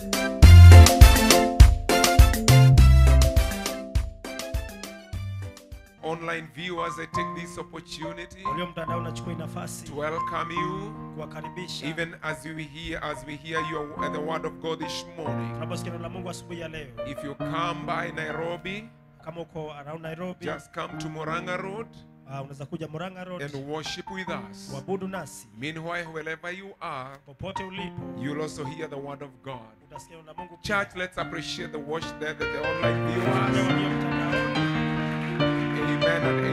Online viewers, I take this opportunity walio mtandao nachukua hii nafasi to welcome you, kuwakaribisha even as we hear as we hear your the word of God this morning. tunaposikia neno la mungu asubuhi ya leo If you come by Nairobi, kama uko around nairobi just come to Moranga Road uh, unaweza kuja muranga road and worship with us. uabudu nasi Meanwhile, wherever you are, popote ulipo you'll also hear the word of God. utasikia neno la mungu pia. Church, let's appreciate the watch there, the, the online Wale viewers. walio mtandaoni Amen and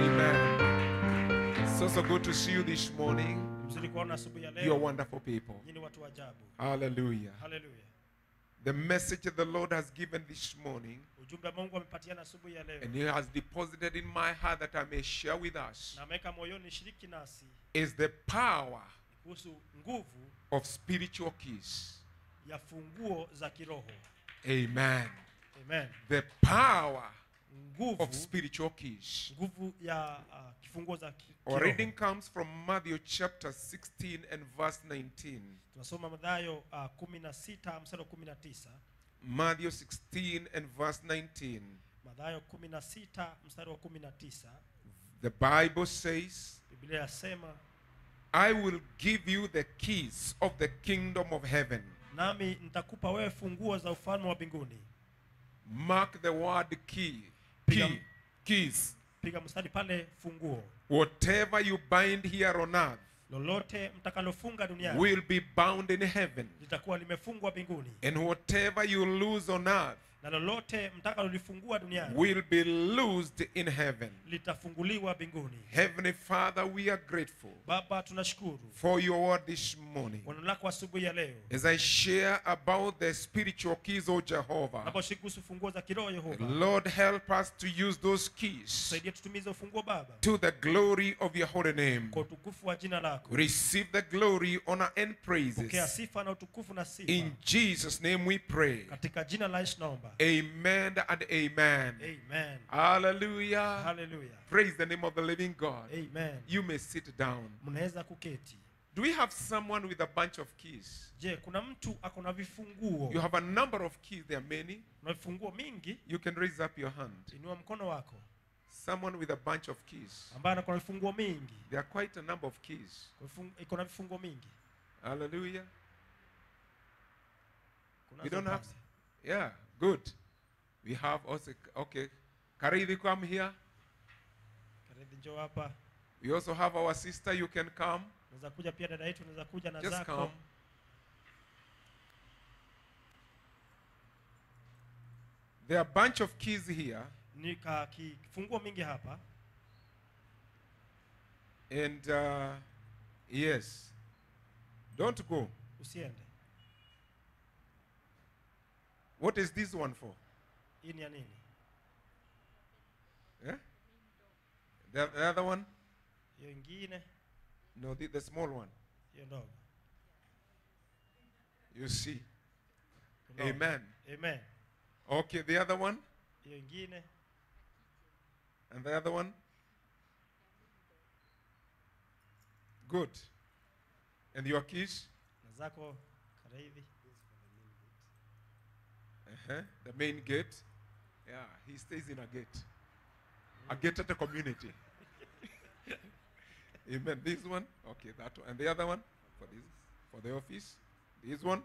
amen. It's also good to see you this morning. mzuri kuona asubuhi ya You're leo wonderful people. nyinyi ni watu wa ajabu Hallelujah. haleluya The message the Lord has given this morning, ujumbe mungu amepatiana asubuhi ya leo and He has deposited in my heart that I may share with us, na ameweka moyoni shiriki nasi is the power kuhusu nguvu of spiritual keys. ya funguo za kiroho Amen. amen The power nguvu of spiritual keys. nguvu ya uh, kifunguo za ki- Our kiroho. reading comes from Matthew chapter 16 and verse 19. tunasoma madhayo uh, kumi na sita mstari wa kumi na tisa Matthew 16 and verse 19. madhayo kumi na sita mstari wa kumi na tisa The Bible says, biblia yasema I will give you the keys of the kingdom of heaven. nami nitakupa wewe funguo za ufalme wa mbinguni Mark the word key. Piga- Key. Keys. piga mstari pale funguo Whatever you bind here on earth lolote mtakalofunga duniani will be bound in heaven. litakuwa limefungwa mbinguni And whatever you lose on earth na lolote mtakalolifungua duniani will be loosed in heaven. litafunguliwa mbinguni Heavenly Father, we are grateful baba tunashukuru for your word this morning. kwa neno lako asubuhi ya leo As I share about the spiritual keys, O Jehovah, naposhiriki kuhusu funguo za kiroho yehova Lord, help us to use those keys tusaidie tutumize ufunguo baba to the glory of your holy name. kwa utukufu wa jina lako Receive the glory, honor, and pokea praises. sifa na utukufu na sifa In Jesus' name we pray. katika jina la yesu naomba Amen and amen. amen Hallelujah. haleluya Praise the name of the living God. amen You may sit down. mnaweza kuketi Do we have someone with a bunch of keys? je kuna mtu ako na vifunguo You have a number of keys, there are many. na vifunguo mingi You can raise up your hand. inua mkono wako Someone with a bunch of keys. ambaye ako na vifunguo mingi There are quite a number of keys. Vifung- iko na vifunguo mingi Hallelujah. Kunazo You don't have. pale. Yeah, good. We have also. Okay. Karidi, come here. Karibu njoo hapa We also have our sister. You can come. unaweza kuja pia dada yetu unaweza kuja na Just zako come. There are a bunch of keys here, ni ka ki- kifunguo mingi hapa and uh, yes, don't go. usiende What is this one for? hii ni ya nini Yeah? The, the other one? hiyo ingine No, the, the small one. hiyo ndogo You see. Ndogo. Amen. amen Okay, the other one? hiyo ingine And the other one? Good. And your keys? na zako kara hivi Uh-huh. The main gate. Yeah, he stays in a gate. A gate at a community. Amen. This one? Okay, that one. And the other one? For this for the office? This one?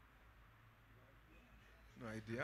No idea.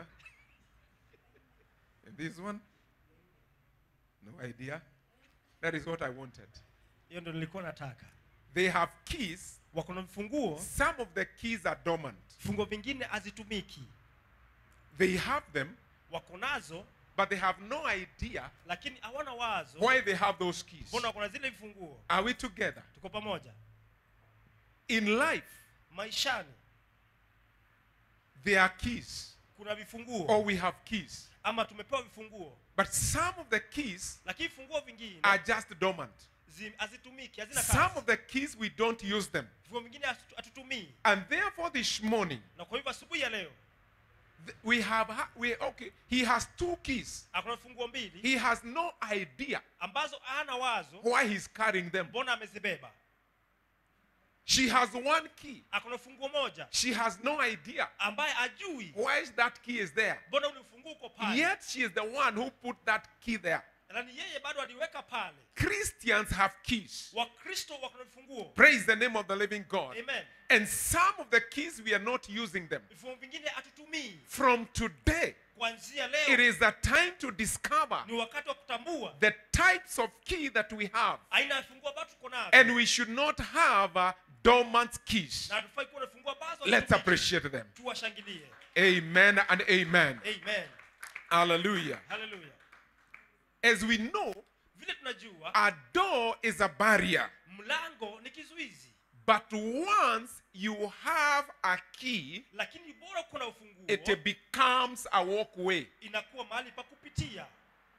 And this one? No idea. That is what I wanted. hiyo ndo nilikuwa nataka They have keys. wako na vifunguo Some of the keys are dormant. vifunguo vingine hazitumiki They have them, wako nazo but they have no idea lakini hawana wazo why they have those keys. mbona wako na zile vifunguo Are we together? tuko pamoja In life, maishani there are keys, kuna vifunguo or we have keys. ama tumepewa vifunguo But some of the keys lakini vifunguo vingine are just dormant. zi- hazitumiki hazina Some kazi of the keys we don't use them. vifunguo vingine hatu- hatutumii And therefore, this morning, na kwa hivyo asubuhi ya leo th- we have, ha- we, okay, he has two keys. akona vifunguo mbili He has no idea ambazo hana wazo why he's carrying them. mbona amezibeba She has one key. akona ufunguo moja She has no idea ambaye ajui why is that key is there. mbona ule ufunguo uko pale Yet she is the one who put that key there. na ni yeye bado aliweka pale Christians have keys. wakristo wako na vifunguo Praise the name of the living God. amen And some of the keys we are not using them. vifunguo vingine hatutumii From today, kuanzia it leo is a time to discover ni wakati wa kutambua the types of key that we have. aina ya vifunguo ambayo tuko nayo And we should not have uh, dormant keys. na hatufai kuwa na vifunguo ambazo Let's hatutumii. appreciate them. tuwashangilie Amen and amen. amen Hallelujah. haleluya As we know, vile tunajua a door is a barrier. mlango ni kizuizi But once you have a key, lakini bora kuna ufunguo it becomes a walkway. inakuwa mahali pa kupitia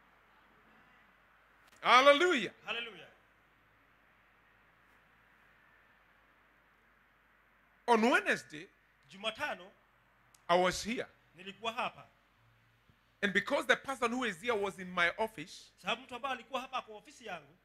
Hallelujah. haleluya On Wednesday, jumatano I was here. nilikuwa hapa And because the person who is here was in my office, sababu mtu ambaye alikuwa hapa kwa ofisi yangu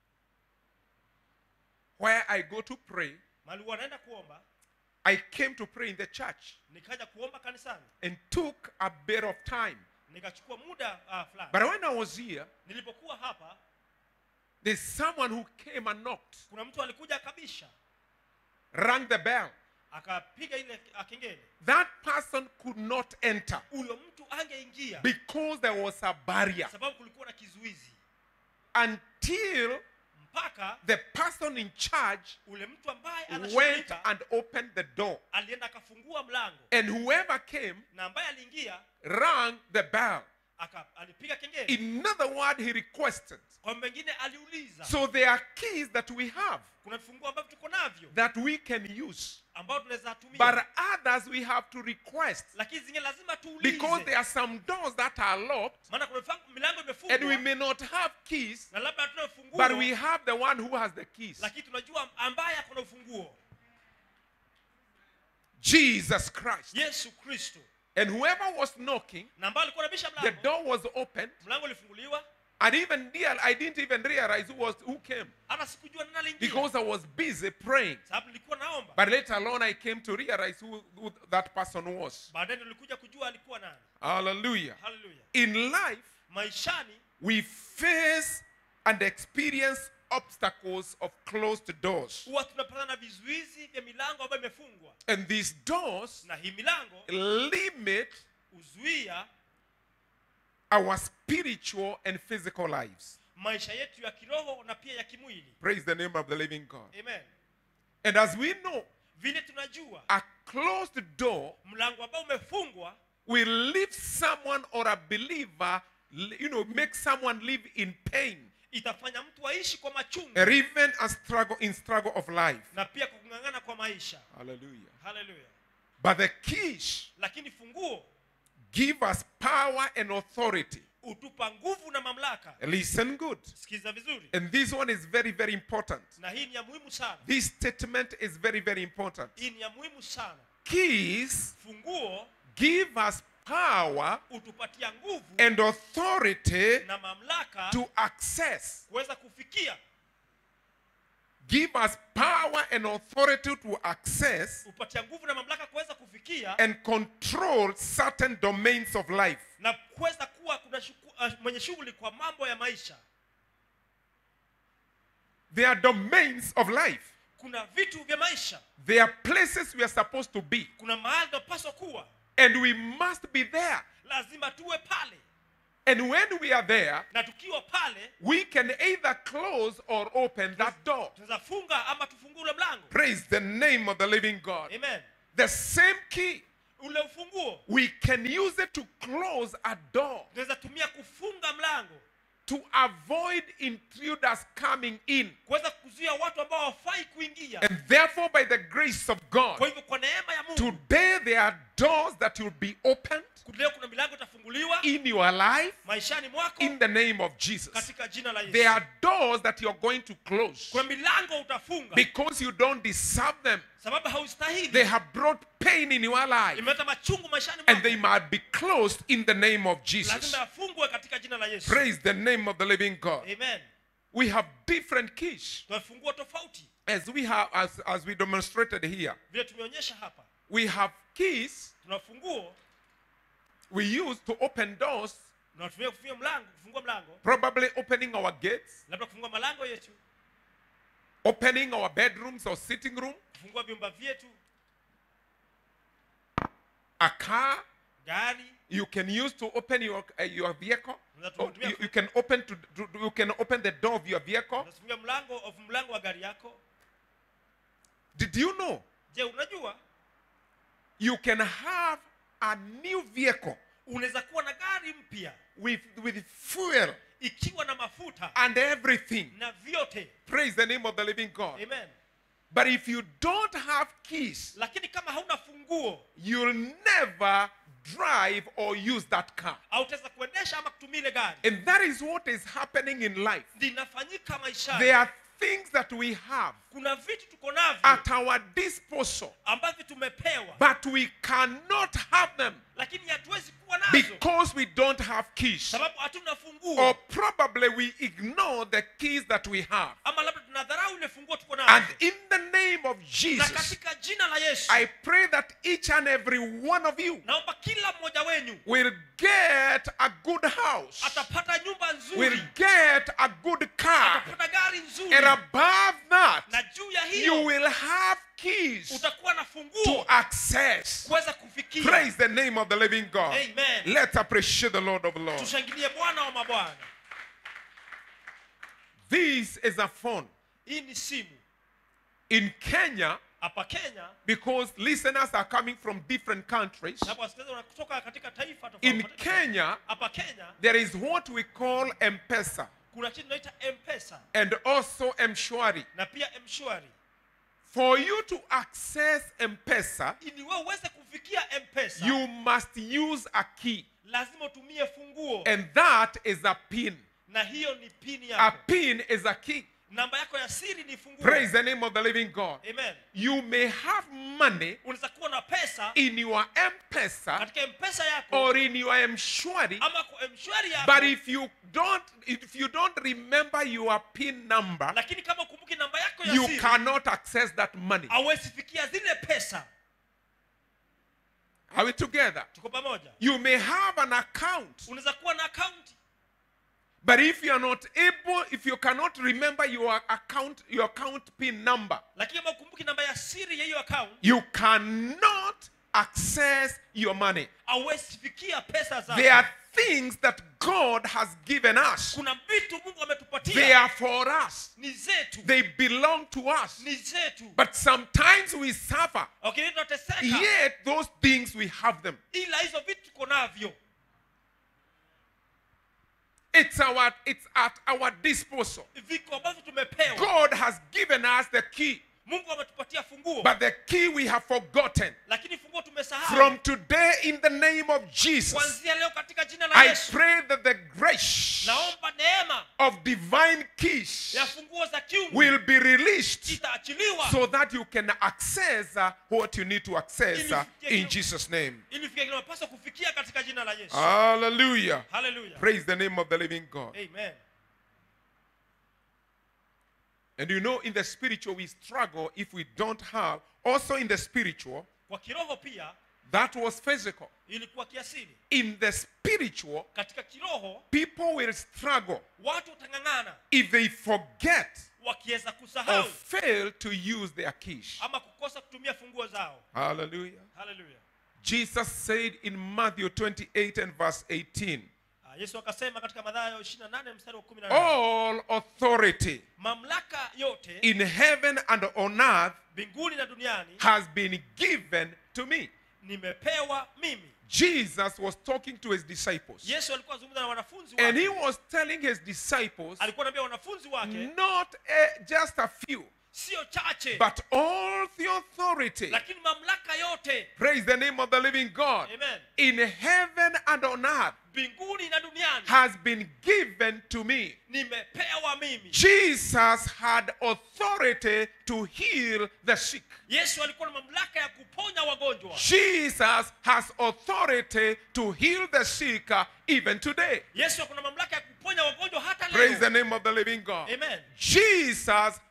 where I go to pray, mahali huwa naenda kuomba I came to pray in the church nikaja kuomba kanisani and took a bit of time. nikachukua muda uh, fulani But when I was here, nilipokuwa hapa there's someone who came and knocked, kuna mtu alikuja akabisha rang the bell. akapiga ile uh, kengele That person could not enter huyo mtu angeingia because there was a barrier sababu kulikuwa na kizuizi until mpaka the person in charge ule mtu ambaye went anashughulika and opened the door. alienda akafungua mlango And whoever came na ambaye aliingia rang the bell. aka, alipiga kengele In other words, he requested. kwa mengine aliuliza So there are keys that we have kuna vifunguo ambavyo tuko navyo that we can use. ambao tunaweza tumia But others we have to request. lakini zingine lazima Because there tuulize are some doors that are locked maana kuna vifangu- milango and we imefungwa may not have keys, na labda hatuna ufunguo but we have the one who has the keys. lakini tunajua ambaye ako na ufunguo Jesus Christ. yesu kristo And whoever was knocking, na ambaye alikuwa anabisha the mlango door was opened. mlango ulifunguliwa And even there, I didn't even realize who was who came hata sikujua nani aliingia because I was busy praying. sababu nilikuwa naomba But later on, I came to realize who, who that person was. baadaye ndo nilikuja kujua alikuwa nani Hallelujah. haleluya In life, maishani we face and experience obstacles of closed doors. huwa tunapatana na vizuizi vya milango ambayo imefungwa And these doors na hii milango limit huzuia our spiritual and physical lives. maisha yetu ya kiroho na pia ya kimwili Praise the name of the living God. amen And as we know, vile tunajua a closed door mlango ambao umefungwa will leave someone or a believer, you know, make someone live in pain itafanya mtu aishi kwa machungu or even a struggle in struggle of life. na pia kwa kung'ang'ana kwa maisha Hallelujah. haleluya But the keys lakini funguo give us power and authority. hutupa nguvu na mamlaka Listen good. sikiza vizuri And this one is very, very important. na hii ni ya muhimu sana This statement is very, very important. hii ni ya muhimu sana Keys funguo give us power hutupatia nguvu and authority na mamlaka to access. kuweza kufikia Give us power and authority to access hupatia nguvu na mamlaka kuweza kufikia and control certain domains of life. na kuweza kuwa kuna shuku, uh, mwenye shughuli kwa mambo ya maisha There are domains of life. kuna vitu vya maisha There are places we are supposed to be. kuna mahali tunapaswa kuwa And we must be there. lazima tuwe pale And when we are there, na tukiwa pale we can either close or open that door. tunaweza funga ama tufungue ule mlango Praise the name of the living God. amen The same key, ule ufunguo we can use it to close a door tunaweza tumia kufunga mlango to avoid intruders coming in. kuweza kuzuia watu ambao hawafai kuingia And therefore, by the grace of kwa God, hivyo kwa neema ya mungu today there are doors that will be opened leo kuna milango itafunguliwa in your life maishani mwako in the name of Jesus. katika jina la There yesu are doors that you're going to close kuna milango utafunga because you don't deserve them. sababu They haustahili have brought pain in your life imeleta machungu maishani and mwako they might be closed in the name of Jesus. lazima yafungwe katika jina la yesu Praise the name of the living God. amen We have different keys. tunafungua tofauti as we have as, as we demonstrated here, vile tumeonyesha hapa we have keys tuna funguo we use to open doors, tunatumia kufungua mlango kufungua mlango probably opening our gates, labda kufungua malango yetu opening our bedrooms or sitting room, kufungua vyumba vyetu a car. gari You can use to open your uh, your vehicle. Unaweza Or tumia you, you can open to, to you can open the door of your vehicle. unafungia mlango of mlango wa gari yako Did you know je unajua you can have a new vehicle unaweza kuwa na gari mpya with with fuel ikiwa na mafuta and everything? na vyote Praise the name of the living God. amen But if you don't have keys, lakini kama hauna funguo you'll never drive or use that car. hautaweza kuendesha ama kutumia ile gari And that is what is happening in life. linafanyika maishani There are things that we have kuna vitu tuko navyo at our disposal, ambavyo tumepewa but we cannot have them lakini hatuwezi kuwa nazo because we don't have keys. sababu hatuna Or funguo probably we ignore the keys that we have. ama labda tunadharau ile funguo tuko And nazo in the name of na Jesus, katika jina la yesu I pray that each and every one of you naomba kila mmoja wenyu will get a good house, atapata nyumba will nzuri get a good car, atapata gari nzuri and above that, na juu ya you hiyo will have keys utakuwa na to funguo access. kuweza kufikia Praise the name of the living God. Amen. Let's appreciate the Lord of Lords. tushangilie bwana wa mabwana This is a phone. hii ni simu In Kenya, hapa kenya because listeners are coming from different countries, napo wasikilizaji kutoka katika taifa tofauti in tofauti. Kenya, hapa kenya there is what we call M-Pesa kuna kitu tunaita mpesa and also M-Shwari. na pia mshwari For you to access M-Pesa, ili wewe uweze kufikia mpesa you must use a key, lazima utumie funguo and that is a pin. na hiyo ni pini A yako pin is a key. namba yako ya siri ni funguo Praise the name of the living God. amen You may have money unaweza kuwa na pesa in your M-Pesa katika mpesa yako or in your M-Shwari, ama kwa mshwari yako but if you don't, if you don't remember your pin number, lakini kama ukumbuki namba yako ya you siri cannot access that money. hauwezi fikia zile pesa Are we together? tuko pamoja You may have an account, unaweza kuwa na akaunti but if you are not able, if you cannot remember your account, your account pin number, lakini kama ukumbuki namba ya siri ya hiyo akaunti you cannot access your money. hauwezi fikia pesa There are zako things that God has given us. kuna vitu mungu They ametupatia are for us. ni zetu They belong to us. ni zetu But sometimes we suffer. okay tunateseka Yet those things we have them. ila hizo vitu tuko navyo It's our it's at our disposal. viko ambavyo tumepewa God has given us the key, mungu ametupatia funguo but the key we have forgotten. lakini funguo tumesahau From today, in the name of Jesus, kuanzia leo katika jina la I yesu pray that the grace naomba neema of divine keys ya funguo za kiungu will be released itaachiliwa so that you can access uh, what you need to access uh, in Jesus' name. ili fikia kile unapaswa kufikia katika jina la yesu Hallelujah. haleluya Praise the name of the living God. amen And you know, in the spiritual, we struggle if we don't have. Also, in the spiritual, kwa kiroho pia that was physical. ilikuwa kiasili In the spiritual, katika kiroho people will struggle watu watang'ang'ana if they forget wakiweza or kusahau fail to use their keys. ama kukosa kutumia funguo zao Hallelujah. haleluya Jesus said in Matthew 28 and verse 18 Ah, yesu akasema katika madhayo 28 mstari wa 18 All authority mamlaka yote in heaven and on earth mbinguni na duniani has been given to me. nimepewa mimi Jesus was talking to his disciples. yesu alikuwa azungumza na wanafunzi And he wake was telling his disciples, alikuwa anaambia wanafunzi wake not eh, just a few, sio chache but all the authority. lakini mamlaka yote Praise the name of the living God. amen In heaven and on earth mbinguni na duniani has been given to me. nimepewa mimi Jesus had authority to heal the sick. yesu alikuwa na mamlaka ya kuponya wagonjwa Jesus has authority to heal the sick uh, even today. yesu akuna mamlaka ya kuponya wagonjwa hata Praise the leo name of the living God. amen Jesus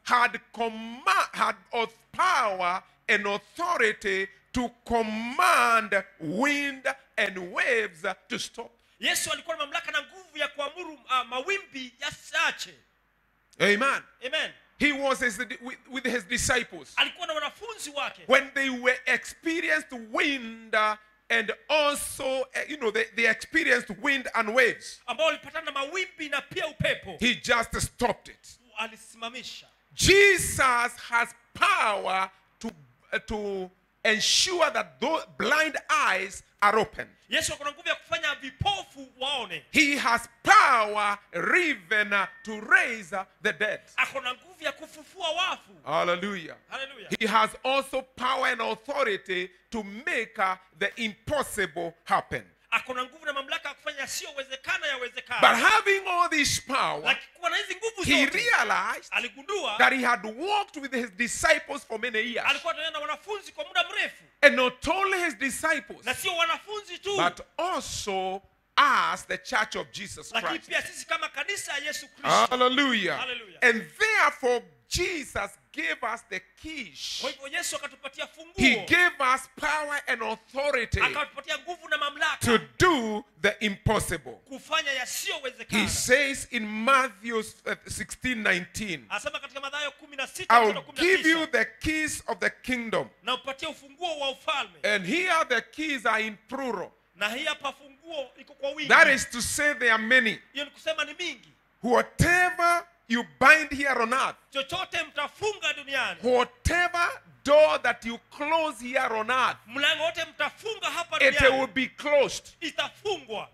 had command had of power and authority to command wind and waves to stop. yesu alikuwa na mamlaka na nguvu ya kuamuru uh, mawimbi yasiache Amen. amen He was his, with, with his disciples alikuwa na wanafunzi wake when they were experienced wind uh, and also uh, you know they, they experienced wind and waves. ambao walipatana na mawimbi na pia upepo He just stopped it. alisimamisha Jesus has power to, uh, to ensure that those blind eyes are opened. yesu ako na nguvu ya kufanya vipofu waone He has power even uh, to raise uh, the dead. ako na nguvu ya kufufua wafu Hallelujah. haleluya He has also power and authority to make uh, the impossible happen. ako na nguvu na mamlaka ya kufanya yasiyowezekana But yawezekana having all this power, lakini kuwa na hizi nguvu he zote realized aligundua that he had walked with his disciples for many years. alikuwa anaenda na wanafunzi kwa muda mrefu And not only his disciples, na sio wanafunzi tu but also as the church of Jesus lakini Christ. pia sisi kama kanisa ya yesu kristo Hallelujah. Hallelujah. And therefore, Jesus gave us the keys. kwa hivyo yesu akatupatia He funguo gave us power and authority akatupatia nguvu na mamlaka to do the impossible. kufanya He yasiyowezekana says in Matthew uh, 16 19, anasema katika madhayo kumi na sita I mstari will wa kumi na give you tisa, the keys of the kingdom. na upatie ufunguo wa ufalme And here the keys are in plural. na hii hapa funguo iko kwa wingi That is to say, there are many. hiyo ni kusema ni mingi Whatever you bind here on earth, chochote mtafunga duniani whatever door that you close here on earth, mlango wote mtafunga hapa it will duniani be closed. itafungwa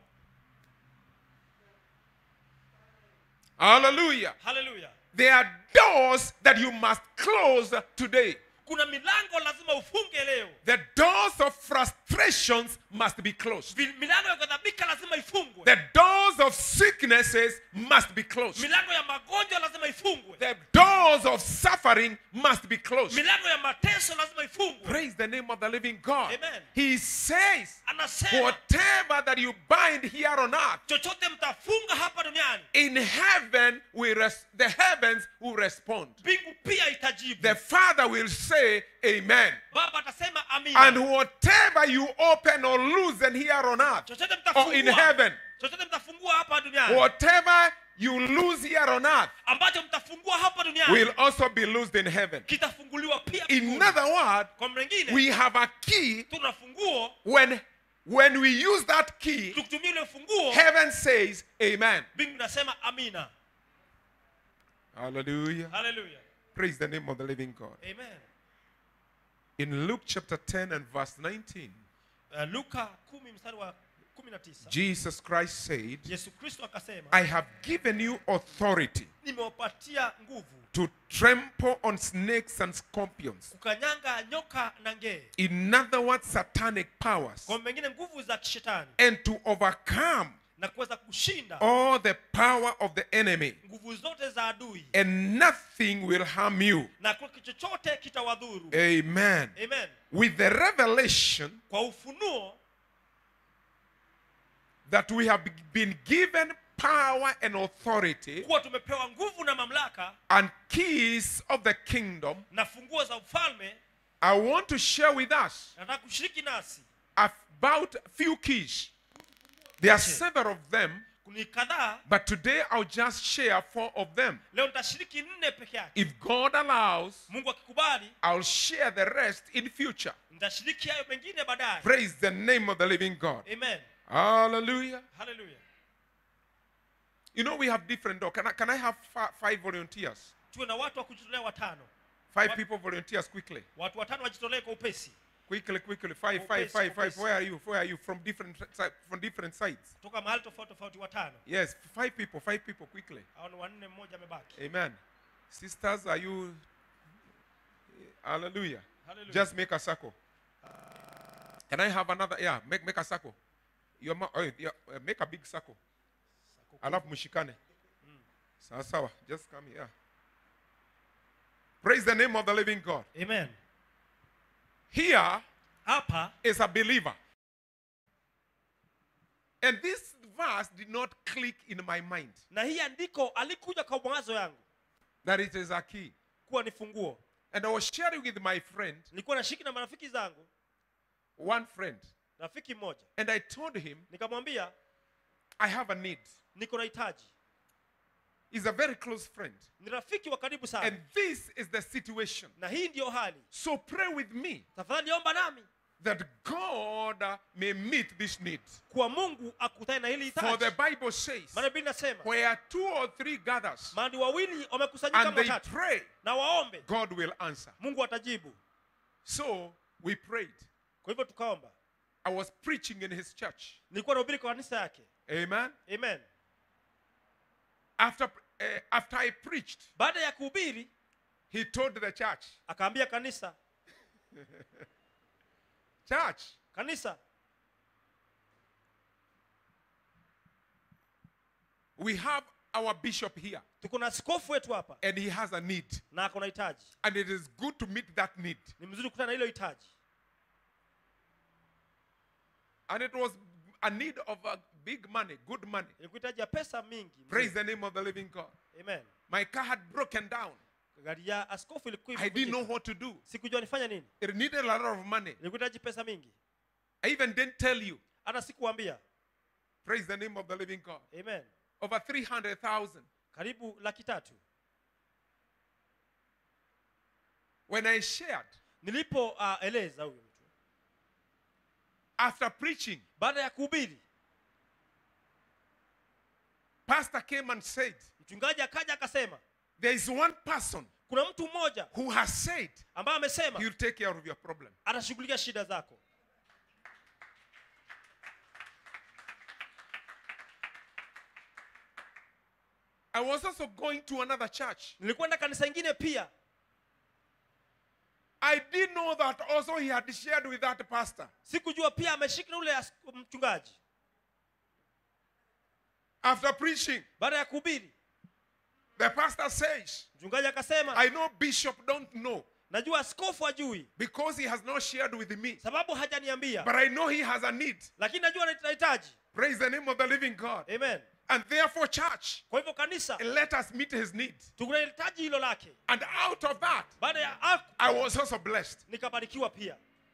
Hallelujah. haleluya There are doors that you must close today. kuna milango lazima ufunge leo The doors of frustrations must be closed. Vi- milango ya kughadhabika lazima ifungwe The doors of sicknesses must be closed. milango ya magonjwa lazima ifungwe The doors of suffering must be closed. milango ya mateso lazima ifungwe Praise the name of the living God. Amen. He says, anasema whatever that you bind here on earth, chochote mtafunga hapa duniani in heaven, we res- the heavens will respond. mbingu pia itajibu The Father will say, Amen. baba atasema And amina whatever you open or loosen here on earth chochote or in mtafungua heaven, chochote mtafungua hapa duniani whatever you lose here on earth ambacho mtafungua hapa duniani will also be loosed in heaven. kitafunguliwa pia In mbinguni. other words, kwa mwingine we have a key. tuna funguo When, when we use that key, tukitumia ule funguo heaven says, Amen. mbingu inasema amina Hallelujah. haleluya Praise the name of the living God. amen In Luke chapter 10 and verse 19, uh, luka 10 mstari wa 19 Jesus Christ said, yesu kristo akasema I have given you authority nimewapatia nguvu to trample on snakes and scorpions. kukanyanga nyoka na ngee In other words, satanic powers. kwa mengine nguvu za kishetani And to overcome na kuweza kushinda all the power of the enemy. nguvu zote za adui And nothing will harm you. na kwa kitu chochote kitawadhuru Amen. amen With the revelation kwa ufunuo that we have been given power and authority kuwa tumepewa nguvu na mamlaka and keys of the kingdom, na funguo za ufalme I want to share with us nataka kushiriki nasi about a few keys. There are several of them, ni kadhaa but today I'll just share four of them. leo nitashiriki nne peke yake If God allows, mungu akikubali I'll share the rest in future. nitashiriki hayo mengine baadaye Praise the name of the living God. amen Hallelujah. haleluya You know, we have different doors. Can I, can I have fi- five volunteers? tuwe na watu wa kujitolea watano Five What? people volunteers quickly. watu watano wajitolee kwa upesi Quickly, quickly. Five, Go five, pace, five, go five. pace. Where are you? Where are you? From different si- from different sides. toka mahali tofauti tofauti watano Yes, five people, five people, quickly. au ni wanne mmoja amebaki Amen. Sisters, are you? Hallelujah. Hallelujah. Just make a circle. Can I have another? Yeah, make make a circle. Your ma- oh, yeah, uh, make a big circle. Alafu mshikane. Sawa sawa. Just come here. Praise the name of the living God. amen Here hapa is a believer. And this verse did not click in my mind na hii andiko alikuja kwa mawazo yangu that it is a key. kuwa ni funguo And I was sharing with my friend, nilikuwa nashiki na marafiki zangu one friend, rafiki mmoja and I told him, nikamwambia I have a need. niko na hitaji He's a very close friend. ni rafiki wa karibu sana And this is the situation. na hii ndiyo hali So pray with me tafadhali omba nami that God uh, may meet this need. kuwa mungu akutane na hili For the hitaji Bible says, maana biblia inasema where two or three gathers maandi wawili wamekusanyika and kama they watatu pray, na waombe God will answer. mungu atajibu So we prayed. kwa hivyo tukaomba I was preaching in his church. nilikuwa nahubiri kwa kanisa yake Amen. amen After, uh, after I preached, baada ya kuhubiri he told the church, akaambia kanisa Church, kanisa we have our bishop here, tuko na askofu wetu hapa and he has a need. na ako na hitaji And it is good to meet that need. ni mzuri kukutana na hilo hitaji And it was a need of uh, big money, good money. ilikuhitaji ya pesa mingi Praise the name of the living God. amen My car had broken down. gari ya askofu ilikuwa I didn't know imevunjika. what to do. sikujua nifanya nini It needed a lot of money. ilikuhitaji pesa mingi I even didn't tell you. hata sikuambia Praise the name of the living God. amen Over 300,000. karibu laki tatu When I shared, nilipo uh, eleza huyu mtu after preaching, baada ya kuhubiri pastor came and said, mchungaji akaja akasema there is one person kuna mtu mmoja who has said ambaye amesema he will take care of your problem. atashughulikia shida zako I was also going to another church. nilikwenda kanisa ingine pia I didn't know that also he had shared with that pastor. sikujua pia ameshika na ule as- mchungaji After preaching, baada ya kuhubiri the pastor says, mchungaji akasema I know Bishop don't know najua askofu ajui because he has not shared with me. sababu hajaniambia But I know he has a need. lakini najua nahitaji Praise the name of the living God. amen And therefore, church, kwa hivyo kanisa let us meet his need. tunahitaji hilo lake And out of that, baada ya hapo I was also blessed. nikabarikiwa pia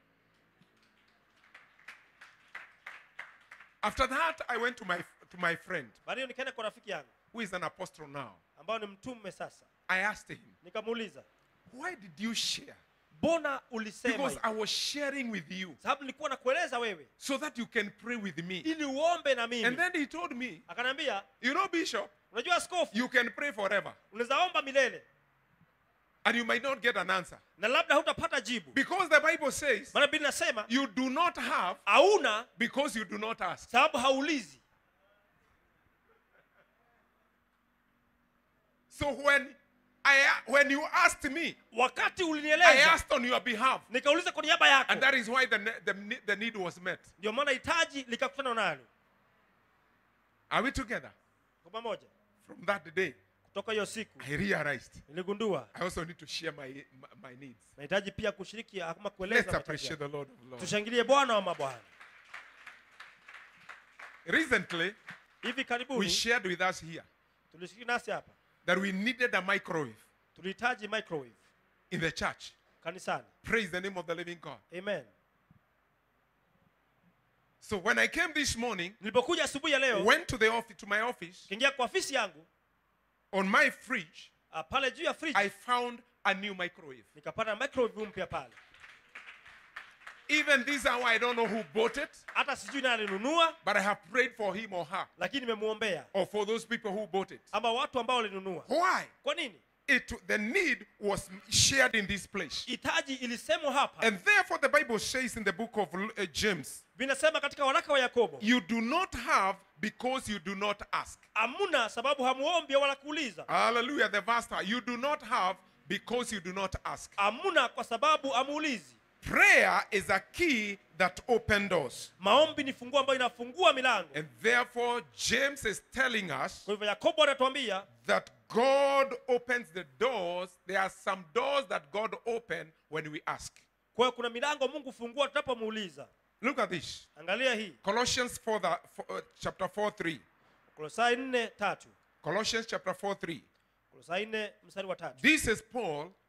After that, I went to my to my friend, baada hiyo nikaenda kwa rafiki yangu who is an apostle now. ambao ni mtume sasa I asked him, nikamuuliza Why did you share? mbona ulisema Because hivi? I was sharing with you sababu nilikuwa nakueleza wewe so that you can pray with me. ili uombe na And mimi then he told me, akaniambia You know, Bishop, unajua askofu you can pray forever unaweza omba milele and you might not get an answer. na labda hutapata jibu Because the Bible says, maana bili nasema You do not have hauna because you do not ask. sababu haulizi So when I when you asked me, wakati I ulinieleza asked on your behalf. nikauliza kwa niaba yako And that is why the, ne- the, ne- the need was met. ndio maana hitaji likakutana nalo Are we together? kwa pamoja From that day, kutoka hiyo siku I realized niligundua I also need to share my, my, my needs. nahitaji pia kushiriki ama Let's kueleza mahitaji appreciate yangu. the Lord of Lords. tushangilie bwana wa mabwana Recently, hivi we karibuni shared with us here tulishiriki nasi hapa that we needed a microwave tulihitaji microwave in the church. kanisani Praise the name of the living God. amen So when I came this morning, nilipokuja asubuhi ya leo went to the office to my office, kiingia kwa ofisi yangu on my fridge, uh, pale juu ya fridge I found a new microwave. nikapata microwave mpya pale Even this hour, I don't know who bought it, hata sijui nani alinunua but I have prayed for him or her, lakini nimemwombea or for those people who bought it. ama watu ambao walinunua Why? kwa nini It the need was shared in this place, hitaji ilisemwa hapa and therefore the Bible says in the book of uh, James, vinasema katika waraka wa yakobo you do not have because you do not ask. hamuna sababu hamuombi wala kuuliza Hallelujah. The verse you do not have because you do not ask. hamuna kwa sababu hamuulizi Prayer is a key that opens doors. maombi ni funguo ambayo inafungua milango And therefore, James is telling us kwa hivyo yakobo anatuambia that God opens the doors. There are some doors that God opens when we ask. kwa hiyo kuna milango mungu fungua tunapomuuliza Look at this. angalia hii Colossians 4, the, four- uh, chapter 4, 3. kolosai nne tatu Colossians chapter 4, 3. kolosai nne mstari wa tatu This is Paul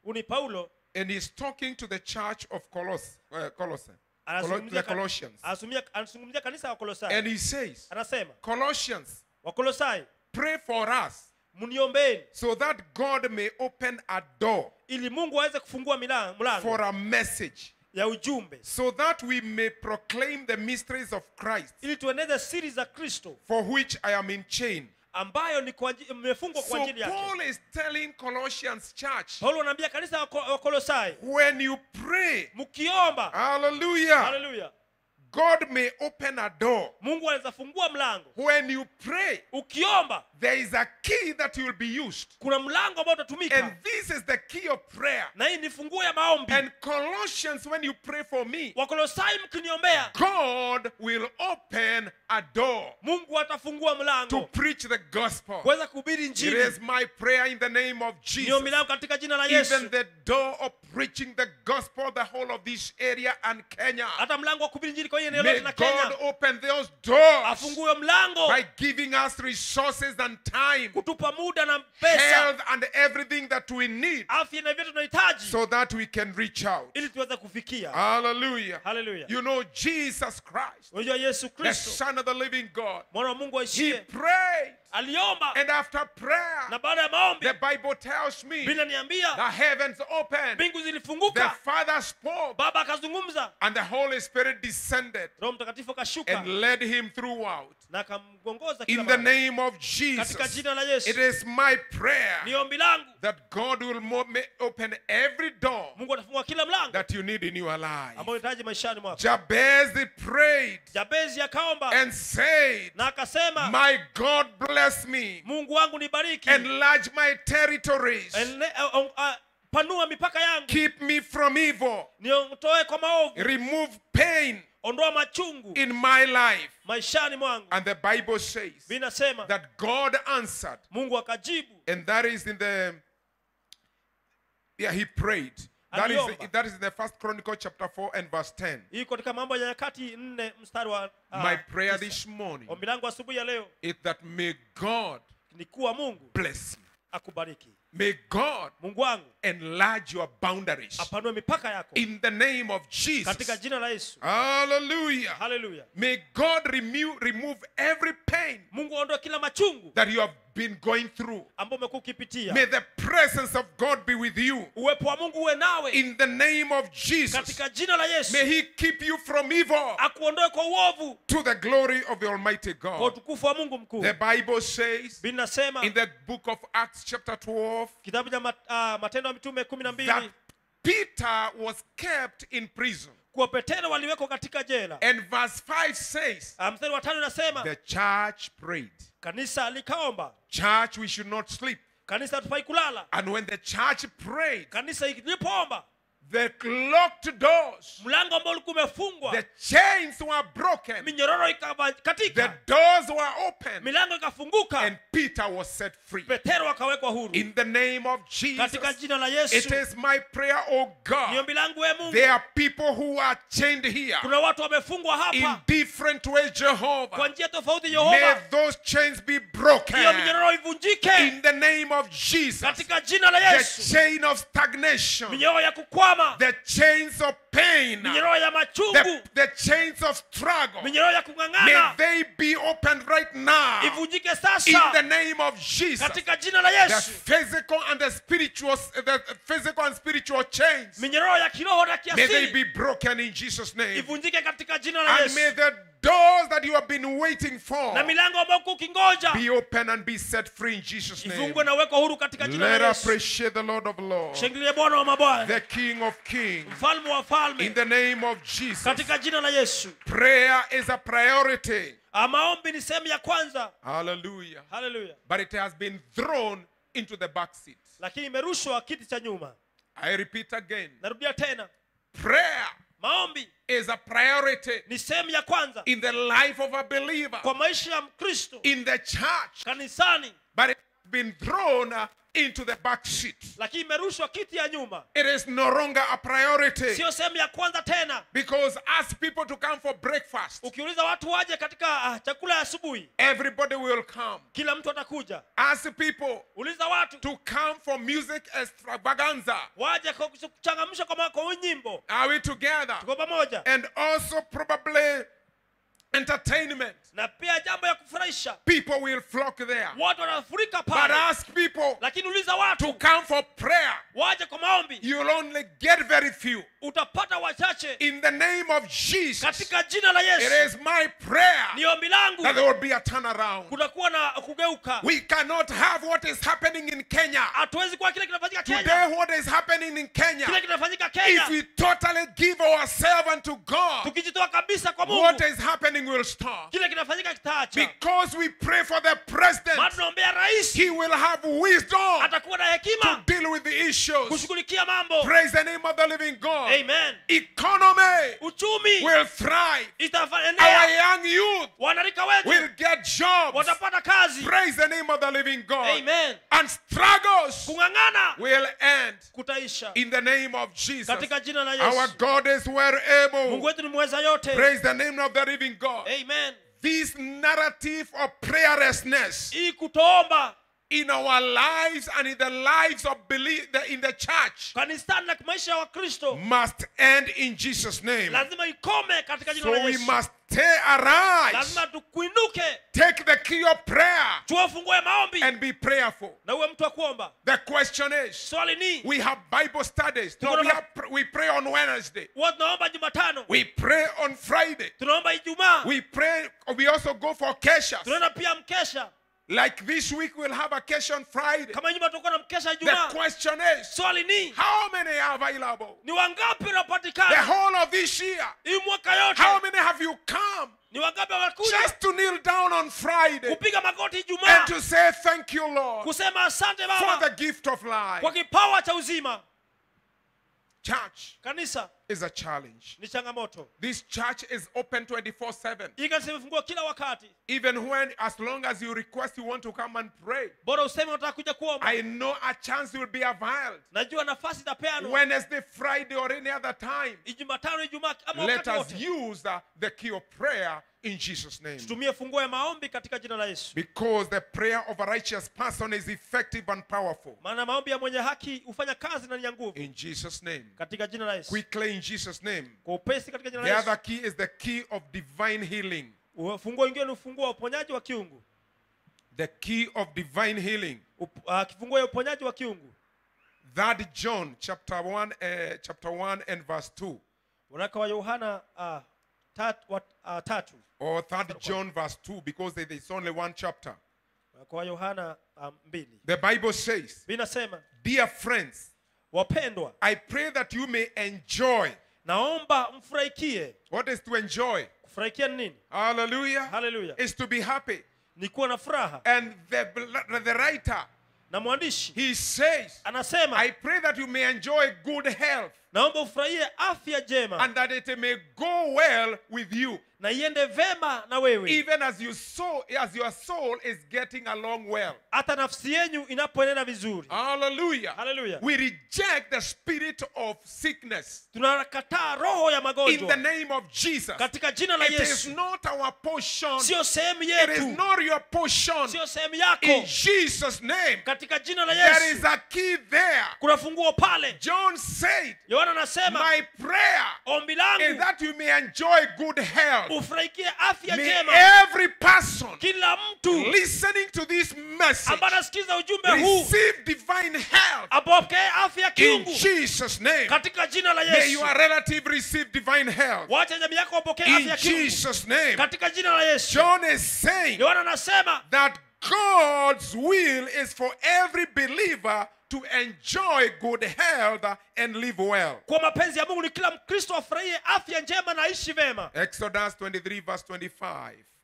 huu ni paulo and he's talking to the church of Coloss, uh, Colosse, Colo- anazungumzia the ka- Colossians. anazungumzia- anazungumzia kanisa la wakolosai And he says, anasema Colossians, wakolosai pray for us mniombeni so that God may open a door ili mungu aweze kufungua mila- mlango for a message, ya ujumbe so that we may proclaim the mysteries of Christ, ili tueneze siri za kristo for which I am in chain. ambayo ni kwa aji- mmefungwa kwa So ajili yake Paul is telling Colossians church, paulo anaambia kanisa la Wako- wakolosai when you pray, mkiomba hallelujah, haleluya God may open a door. mungu anaweza fungua mlango When you pray, ukiomba there is a key that will be used. kuna mlango ambao utatumika And this is the key of prayer. na hii ni funguo ya maombi And Colossians, when you pray for me, wakolosai mkiniombea God will open a door mungu atafungua to mlango preach the gospel. kuweza kuhubiri It njini is my prayer in the name of niyo Jesus. milango katika jina la yesu Even the door of preaching the gospel, the whole of this area and Kenya. hata mlango wa kuhubiri njini kwa hiyo eneo May lote na God kenya open those doors afungue mlango by giving us resources and time, kutupa muda na pesa health, and everything that we need afya na vyote tunahitaji so that we can reach out. ili tuweze kufikia Hallelujah. haleluya You know, Jesus Christ, unajua yesu the kristo Son of the living God, mwana wa mungu he aishie prayed. aliomba And after prayer, na baada ya maombi the Bible tells me bila niambia the heavens opened, mbingu the zilifunguka Father spoke, baba akazungumza and the Holy Spirit descended roho mtakatifu akashuka and led him throughout. na akamgongoza kila In the mahali. name of katika Jesus, jina la yesu it is my prayer ni ombi langu that God will mo- may open every door mungu atafungua kila mlango that you need in your life. ambao unahitaji maishani mwako Jabez he prayed jabezi akaomba and said, na akasema My God bless me, mungu wangu nibariki enlarge my territories, Ene- uh, uh, uh, panua mipaka yangu keep me from evil, niontoe kwa maovu remove pain ondoa machungu in my life. maishani mwangu And the Bible says vinasema that God answered, mungu akajibu and that is in the yeah, he prayed. That is, Aliomba. that is in the first Chronicle chapter 4 and verse 10. hii katika mambo ya nyakati nne mstari wa uh, My prayer tisa. this morning ombi langu asubuhi ya leo is that may God ni kuwa mungu bless you. akubariki May God mungu wangu enlarge your boundaries apanue mipaka yako in the name of katika Jesus. jina la yesu Hallelujah. haleluya May God remove, remove every pain mungu aondoe kila machungu that you have been going through. ambao umekuwa ukipitia May the presence of God be with you uwepo wa mungu uwe nawe in the name of Jesus. katika jina la yesu May He keep you from evil akuondoe kwa uovu to the glory of the Almighty kwa God. utukufu wa mungu mkuu The Bible says binasema in the book of Acts, chapter 12, kitabu cha mat, uh, matendo ya mitume kumi na that mbili Peter was kept in prison. kuwa petero waliwekwa katika jela And verse 5 says, Ah, mstari wa tano inasema The church prayed. kanisa likaomba Church, we should not sleep. kanisa hatufai kulala And when the church prayed, kanisa ilipoomba the locked doors, mlango ambao ulikuwa umefungwa the chains were broken, minyororo the ikakatika doors were open, milango ikafunguka and Peter was set free. petero akawekwa huru In the name of katika Jesus, jina la it yesu is my prayer, oh ni God. ombi langu we mungu There are people who are chained here kuna watu wamefungwa in hapa different ways, kwa Jehovah. njia tofauti May yehova those chains be broken hiyo minyororo ivunjike in the name of Jesus. katika jina la The yesu chain of stagnation, minyororo ya kukwama the chains of pain, minyororo ya the, machungu the chains of struggle. minyororo ya May kung'ang'ana they be opened right now ivunjike in sasa the name of Jesus. katika jina la The yesu physical and the spiritual, the physical and spiritual chains, minyororo ya kiroho na may they kiasili be broken in Jesus' name. ivunjike katika jina la And may yesu the doors that you have been waiting for na milango ambayo uko ukingoja be open and be set free in Jesus' name. ifungwe na uwekwa huru katika jina Let la us yesu appreciate the Lord of Lords, shangilie bwana wa mabwana the King of Kings. mfalme wa In falme the name of Jesus, katika jina la yesu prayer is a priority. Ah, maombi ni sehemu ya kwanza Hallelujah. haleluya But it has been thrown into the back seat. lakini imerushwa kiti cha nyuma I repeat again narudia tena prayer maombi is a priority ni sehemu ya kwanza in the life of a believer, kwa maisha ya mkristo in the church. kanisani But it has been thrown uh, into the back seat. lakini imerushwa kiti ya nyuma It is no longer a priority siyo sehemu ya kwanza tena because ask people to come for breakfast. ukiuliza watu waje katika ah, chakula ya asubuhi Everybody will come. kila mtu atakuja Ask people uliza watu to come for music extravaganza. waje kwa kuchangamsha kwa, ma- kwa nyimbo Are we together? tuko pamoja And also probably entertainment. na pia jambo ya kufurahisha People will flock there. watu wanafurika But pale ask people lakini uliza to watu come for prayer. waje kwa maombi You'll only get very few. utapata wachache In the name of Jesus, katika jina la it yesu is my prayer ni ombi langu that there will be a turnaround. kutakuwa na kugeuka We cannot have what is happening in Kenya. hatuwezi kuwa kile kinafanyika kenya Today, what is happening in Kenya? kile kinafanyika If kenya we totally give ourselves unto God, tukijitoa kabisa kwa what mungu is happening will stop. kile kinafanyika kitaacha Because we pray for the president, maana tunaombea rais he will have wisdom atakuwa na to hekima deal with the issues. kushughulikia mambo Praise the name of the living God. amen Economy uchumi will thrive. Our itaenea young youth wanarika wetu will get jobs. watapata kazi Praise the name of the living God. amen And struggles kung'ang'ana will end kutaisha in the name of Jesus. katika jina la Our yesu God is well mungu able. wetu ni mweza yote Praise the name of the living God. amen This narrative of prayerlessness hii kutoomba in our lives and in the lives of believe in the church kanisani na maisha ya wakristo must end in Jesus' name. lazima ikome katika jina So la we yesu must stay arise, lazima tukuinuke take the key of prayer, chua funguo ya maombi and be prayerful. na uwe mtu wa kuomba The question is, swali ni we have Bible studies. No, we have we pray on Wednesday. huwa tunaomba jumatano We pray on Friday. tunaomba ijumaa We pray. We also go for keshas. tunaenda pia mkesha Like this week, we'll have a kesha on Friday. kama nyuma tutakuwa na mkesha The ijumaa question is, swali ni how many are available? ni wangapi The wanapatikana whole of this year. hii mwaka yote How many have you come ni wangapi wamekuja just to kneel down on Friday kupiga magoti ijumaa and to say thank you, Lord, kusema asante for baba the gift of life? kwa kipawa cha uzima Church kanisa is a challenge. ni changamoto This church is open 24 7. hii kanisa imefungua kila wakati Even when, as long as you request, you want to come and pray. bora useme unataka kuja kuomba I know a chance will be availed. najua nafasi itapeanwa Wednesday, Friday, or any other time. ijumatano ijumaa ama Let wakati us wote use uh, the key of prayer in Jesus' name. tutumie funguo ya maombi katika jina la yesu Because the prayer of a righteous person is effective and powerful. maana maombi ya mwenye haki hufanya kazi na ni ya nguvu In Jesus' name. katika jina la yesu Quickly in Jesus' name. kwa upesi katika jina The la other yesu key is the key of divine healing. funguo ingine ni ufunguo wa uponyaji wa kiungu The key of divine healing. Up, uh, kifunguo ya uponyaji wa kiungu That John chapter 1 uh, chapter 1 and verse 2 waraka wa yohana uh, tat, wa, uh, tatu or 3 John verse 2 because there is only one chapter. waraka wa yohana uh, mbili The Bible says, vinasema "Dear friends, wapendwa I pray that you may enjoy. naomba mfurahikie What is to enjoy? kufurahikia ni nini Hallelujah. haleluya Is to be happy. ni kuwa na furaha And the the writer na mwandishi he says, anasema I pray that you may enjoy good health naomba ufurahie afya njema and that it may go well with you, na iende vema na wewe even as you soul, as your soul is getting along well. hata nafsi yenyu inapoenenda vizuri Hallelujah. haleluya We reject the spirit of sickness tunakataa roho ya in the magonjwa name of Jesus. katika jina la It is yesu not our portion. sio sehemu It is yetu not your portion. sio sehemu In yako Jesus' name, katika jina la there is yesu a key there. kuna funguo pale John said, yohana anasema My prayer ombi is langu that you may enjoy good health. ufurahikie afya May njema every person kila mtu listening to this message ambaye anasikiza ujumbe huu receive divine health apokee afya ya in kiungu Jesus' name. katika jina la May yesu your relative receive divine health wacha jamii yako wapokee afya in ya kiungu Jesus' name. katika jina la yesu John is saying yohana anasema that God's will is for every believer to enjoy good health and live well. kwa mapenzi ya mungu ni kila mkristo afurahie afya njema na aishi vema Exodus 23, verse 25.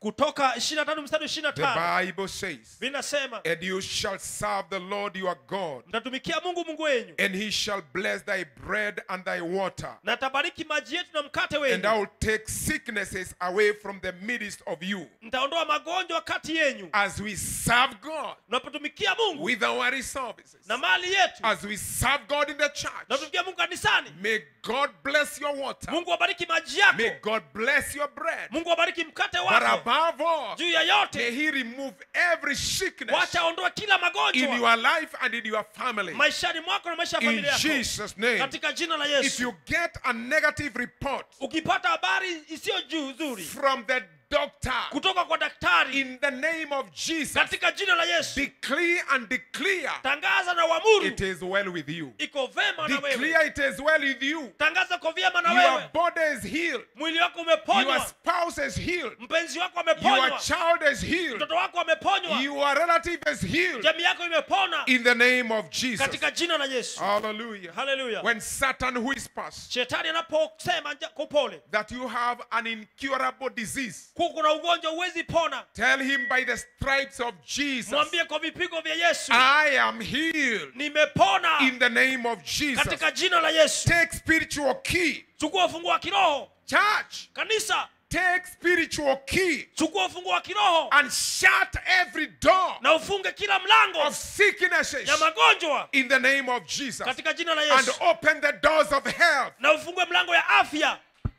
kutoka 25 mstari the 25 Bible says, vinasema And you shall serve the Lord your God, mtatumikia mungu mungu wenyu and he shall bless thy bread and thy water. na tabariki maji yetu na mkate And I wenu will take sicknesses away from the midst of you. mtaondoa magonjwa kati yenyu As we serve God tunapotumikia mungu with our resources, na mali yetu as we serve God in the church, tunatumikia mungu kanisani may God bless your water. mungu abariki maji yako May God bless your bread. mungu abariki mkate But wako above all, juu ya may yote He remove every sickness wacha aondoe kila in magonjwa your life and in your family. maishani mwako na maisha ya In familia yako Jesus' name. katika jina la If yesu you get a negative report ukipata habari isiyo juu nzuri from the doctor kutoka kwa daktari in the name of Jesus, katika jina la yesu declare and declare tangaza na uamuru it is well with you. iko vema na wewe Declare it is well with you. tangaza iko vyema na Your wewe body is healed. mwili wako Your umeponywa spouse is healed. mpenzi wako Your ameponywa child is healed. mtoto wako ameponywa Your relative is healed. jamii yako imepona In the name of Jesus. katika jina la yesu Hallelujah. haleluya When Satan whispers shetani anaposema nja- kwa upole that you have an incurable disease, kuwa kuna ugonjwa huwezi pona tell him by the stripes of Jesus, mwambie kwa vipigo vya yesu I am healed nimepona in the name of Jesus. katika jina la yesu Take spiritual key. chukua ufunguo wa kiroho Church, kanisa take spiritual key chukua ufunguo wa kiroho and shut every door na ufunge kila mlango of sicknesses ya magonjwa in the name of Jesus katika jina la and yesu open the doors of health. na ufungue mlango ya afya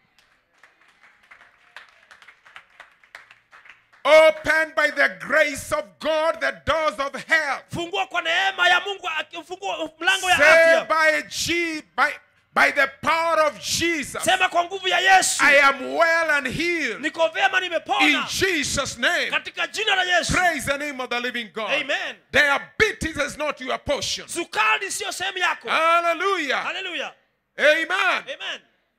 Open by the grace of God the doors of health. fungua kwa neema ya mungu aki- ufungua mlango ya Say afya by G by by the power of Jesus. sema kwa nguvu ya yesu I am well and healed. niko vyema In nimepona Jesus' name. katika jina la yesu Praise the name of the living God. amen Diabetes is not your portion. sukari siyo sehemu yako Hallelujah. haleluya Amen. amen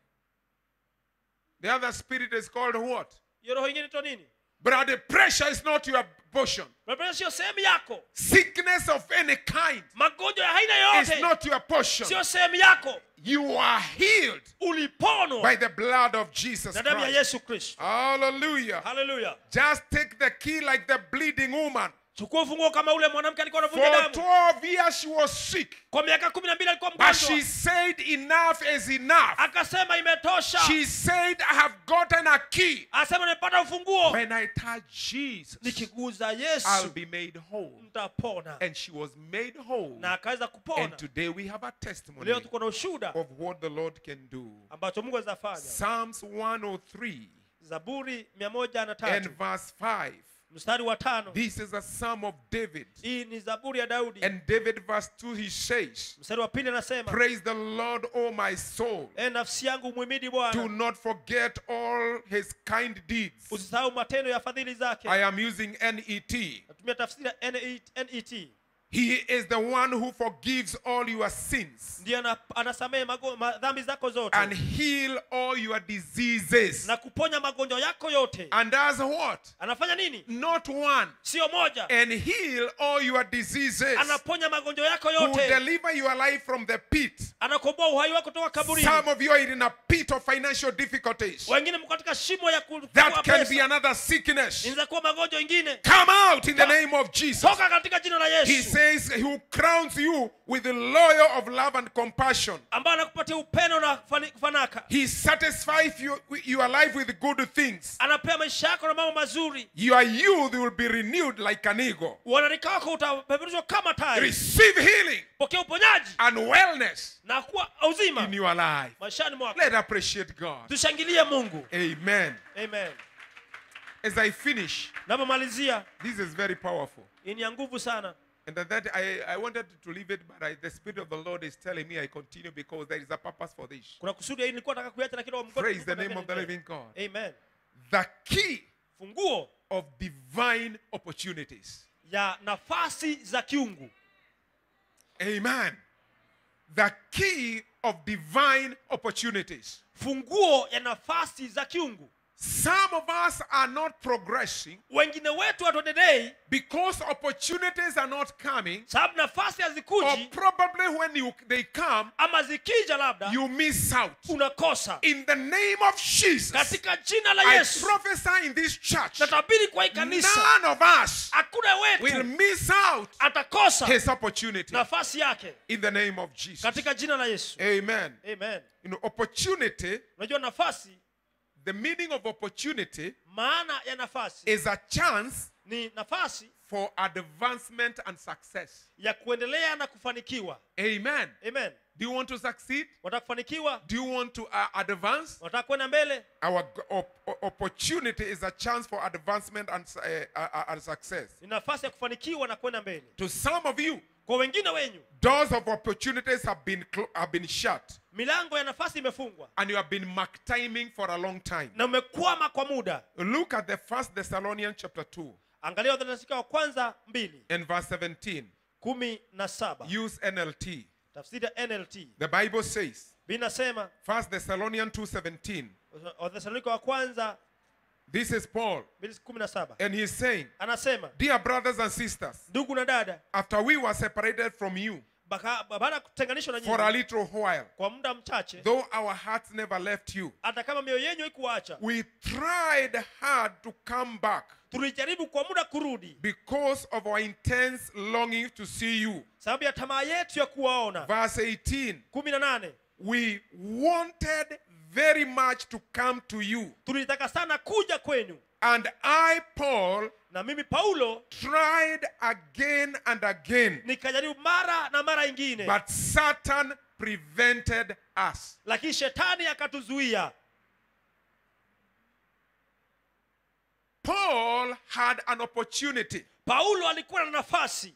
The other spirit is called what? hiyo roho ingine ito nini Blood pressure is not your portion. Mapenzi siyo sehemu yako Sickness of any kind magonjwa ya aina is yoyote not your portion. siyo sehemu yako You are healed uliponwa by the blood of Jesus na damu ya Christ. yesu kristo Hallelujah. haleluya Just take the key like the bleeding woman. chukua ufunguo kama ule mwanamke alikuwa For anavuja damu 12 years she was sick. kwa miaka kumi na mbili alikuwa But she mgonjwa said, Enough is enough. akasema imetosha She said, I have gotten a key. asema nimepata ufunguo When I touch Jesus, nikiguza I'll yesu be made whole. mtapona And she was made whole. na akaweza kupona And today we have a testimony leo tuko na ushuhuda of what the Lord can do. ambacho mungu aweza fanya Psalms 103 zaburi mia moja na and tatu verse 5. mstari wa tano This is a psalm of David. hii ni zaburi ya daudi And David, verse 2, he says, mstari wa pili anasema Praise the Lord, O my soul. e nafsi yangu mwimidi Do bwana not forget all his kind deeds. usisahau matendo ya fadhili zake I am using NET. natumia tafsiri ya net He is the one who forgives all your sins ndiye ana- anasamehe mago- ma- dhambi zako zote and heal all your diseases. na kuponya magonjwa yako yote And does what? anafanya nini Not one. sio moja And heal all your diseases. anaponya magonjwa yako Who yote deliver your life from the pit. anakomboa uhai wako toka kaburini Some of you are in a pit of financial difficulties. wengine mko katika shimo ya kuchukua That can be pesa another sickness. inaweza kuwa magonjwa ingine Come out in the name of Jesus. toka katika jina la He yesu says he who crowns you with the loyal of love and compassion. ambaye anakupatia upendo na fani- fanaka He satisfies you, your life with good things. anapea maisha yako na mambo mazuri Your youth will be renewed like an eagle. uanarika wako utapeperushwa kama tai Receive healing pokea uponyaji and wellness na kuwa uzima in your life. maishani mwako Let's appreciate God. tushangilie mungu Amen. amen As I finish, napomalizia this is very powerful. hii ni ya nguvu sana And that, that I, I wanted to leave it, but I, the Spirit of the Lord is telling me I continue because there is a purpose for this. kuna kusudi hii nilikuwa nataka kuiacha lakini Roho Mkuu- Praise the Mungu name of the ameniambia. living God. amen The key funguo of divine opportunities. ya nafasi za kiungu Amen. The key of divine opportunities. funguo ya nafasi za kiungu Some of us are not progressing wengine wetu hatuendelei because opportunities are not coming, sababu nafasi or hazikuji probably when you, they come, ama zikija labda you miss out. unakosa In the name of Jesus, katika jina la I yesu prophesy in this church, natabiri kwa hii kanisa none of us hakuna will wetu miss out atakosa his opportunity. nafasi yake In the name of Jesus. katika jina la yesu Amen. amen You know, opportunity, unajua nafasi the meaning of opportunity maana ya nafasi is a chance ni nafasi for advancement and success. ya kuendelea na kufanikiwa Amen. amen Do you want to succeed? wataka kufanikiwa Do you want to uh, advance? wataka kwenda mbele Our g- op- o- opportunity is a chance for advancement and, su- uh, uh, uh, and success. ni nafasi ya kufanikiwa na kwenda mbele To some of you, kwa wengine wenyu doors of opportunities have been clo- have been shut, milango ya nafasi imefungwa and you have been mark timing for a long time. na umekwama kwa muda Look at the First Thessalonians chapter two angalia wathesalonike wa kwanza mbili and verse seventeen. kumi na saba Use NLT. tafsiri ya nlt The Bible says, binasema First Thessalonians two seventeen. wathesalonike wa kwanza This is Paul, mbili kumi na saba and he's saying, anasema "Dear brothers and sisters, ndugu na dada after we were separated from you baka- baada ya kutenganishwa na for a nyinyi little while, kwa muda mchache though our hearts never left you, hata kama mioyo yenyu haikuacha we tried hard to come back." tulijaribu kwa muda kurudi because of our intense longing to see you. sababu ya tamaa yetu ya kuwaona Verse 18 kumi na nane We wanted very much to come to you, tulitaka sana kuja kwenu and I, Paul, na mimi paulo tried again and again, nikajaribu mara na mara ingine but Satan prevented us. lakini shetani akatuzuia Paul had an opportunity paulo alikuwa na nafasi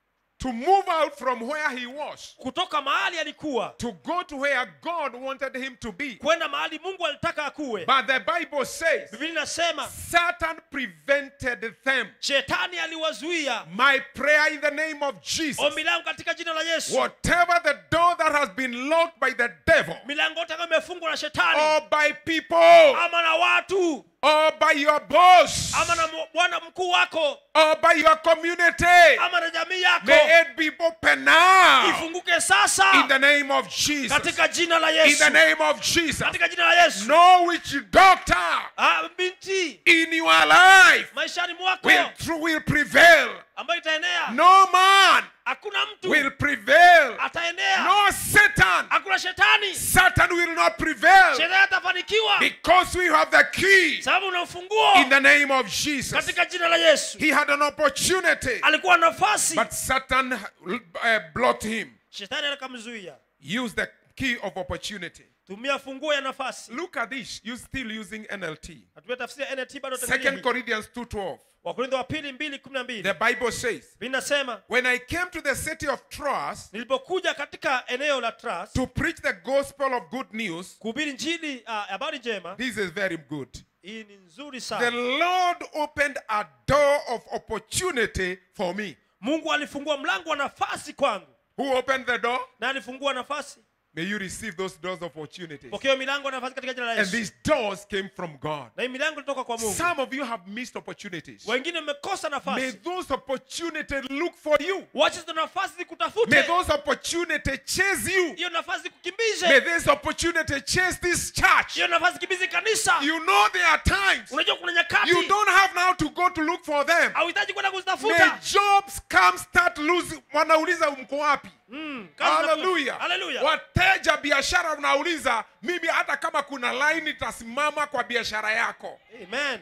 to move out from where he was kutoka mahali alikuwa to go to where God wanted him to be. kwenda mahali mungu alitaka akuwe But the Bible says biblia inasema Satan prevented them. shetani aliwazuia My prayer in the name of Jesus. ombi langu katika jina la yesu Whatever the door that has been locked by the devil milango yote ambayo imefungwa na shetani or by people ama na watu or by your boss ama na mu- bwana mkuu wako or by your community, ama na jamii yako may it be open now ifunguke sasa in the name of Jesus. katika jina la In yesu the name of Jesus. katika jina la yesu No witch doctor Ah, binti in your life maishani mwako will, through, will prevail. ambayo itaenea No man hakuna mtu will prevail. ataenea No Satan. hakuna shetani Satan will not prevail shetani atafanikiwa because we have the key sababu una ufunguo in the name of Jesus. katika jina la yesu He had an opportunity, alikuwa na nafasi but Satan uh, blocked him. shetani akamzuia Use the key of opportunity. tumia funguo ya nafasi Look at this. You're still using NLT. natumia tafsiri ya nlt bado Second Corinthians 2.12. wakorintho wa pili mbili kumi na mbili The Bible says, vinasema When I came to the city of Troas nilipokuja katika eneo la Tras to preach the gospel of good news, kuhubiri njili ah, habari njema this is very good. hii ni nzuri The sana Lord opened a door of opportunity for me. mungu alifungua mlango wa nafasi kwangu Who opened the door? na alifungua nafasi May you receive those doors of opportunities. pokea milango ya nafasi katika jina la And yesu these doors came from God. na hii milango ilitoka kwa mungu Some of you have missed opportunities. wengine mmekosa May nafasi those opportunities look for you. wache hizo nafasi May zikutafute those opportunities chase you. hiyo nafasi May zikukimbize this opportunity chase this church. hiyo nafasi kimbize kanisa You know there are times unajua kuna nyakati you don't have now to go to look for them. hauhitaji kwenda May kuzitafuta jobs come start losing. Wanauliza mko wapi? Mm, kazi zinakuja. Haleluya. Haleluya. Wateja biashara unauliza, mimi hata kama kuna line nitasimama kwa biashara yako. Amen.